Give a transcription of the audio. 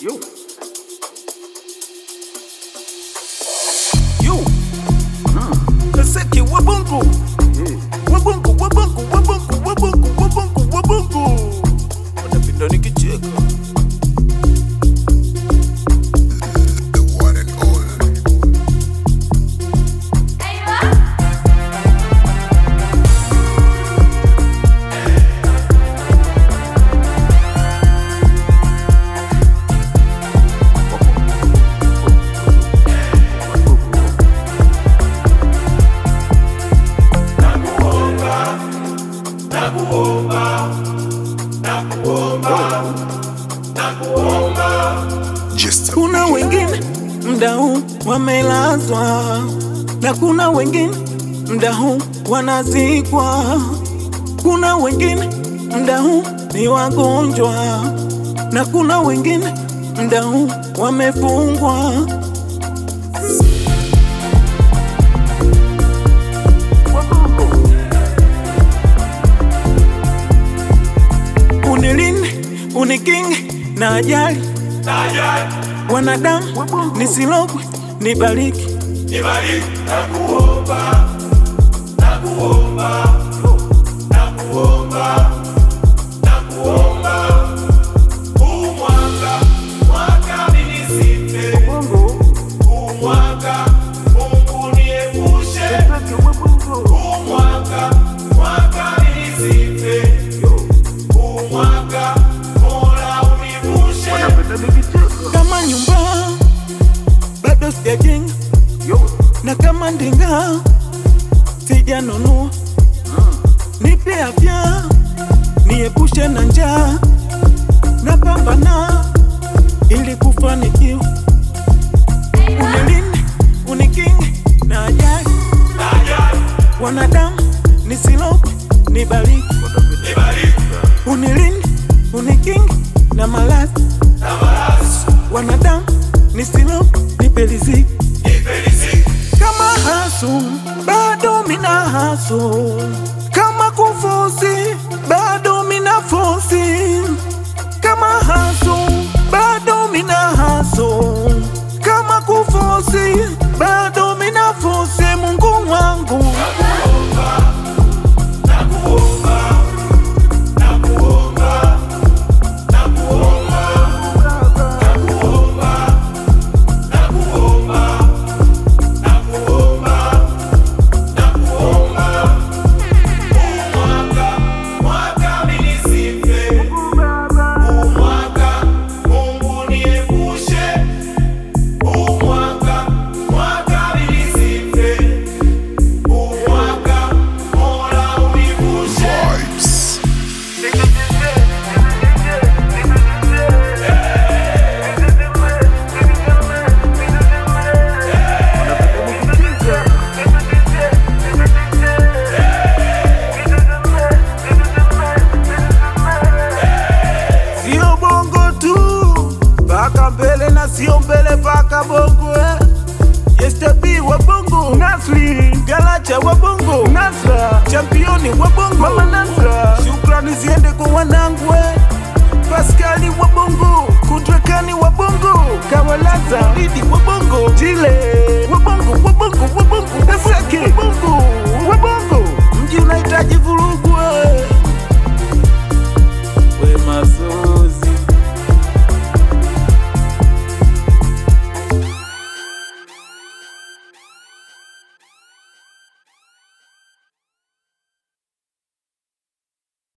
Yo. Yo. Kaseki wabungu. Wabungu, wabungu, wabungu, wabungu, wabungu, wabungu. Wanapenda nikicheka. the one and only. Just a Kuna wengine mda huu wamelazwa na kuna wengine mda huu wanazikwa. Kuna wengine mda huu ni wagonjwa na kuna wengine mda huu wamefungwa. Unilinde, unikinge na ajali wanadamu nisilogwe, nibariki kama nyumba bado sijajenga na kama ndinga sijanunua, nipe afya niepushe na njaa, napambana ili kufanikiwa. Unilinde, unikinge na ajali, wanadamu nisilogwe, nibariki. Unilinde, unikinge na maradhi, wanadamu nisilogwe, nipe riziki kama hasu bado mina hasu, kama kufosi bado mina fosi, kama hasu bado mina hasu, kama kufosi bado mina fosi. Mungu wangu vibes. sio bongo tu, paka mbele na sio mbele paka bongo eh. Yestebi wa bongo Nasri Galacha wa bongo Nasra Championi wa bongo Mama Nasra Shukrani ziende kwa wanangu eh. Paskali wa bongo Kudrakani wa bongo Kawalaza Didi wa bongo Jile wa bongo wa bongo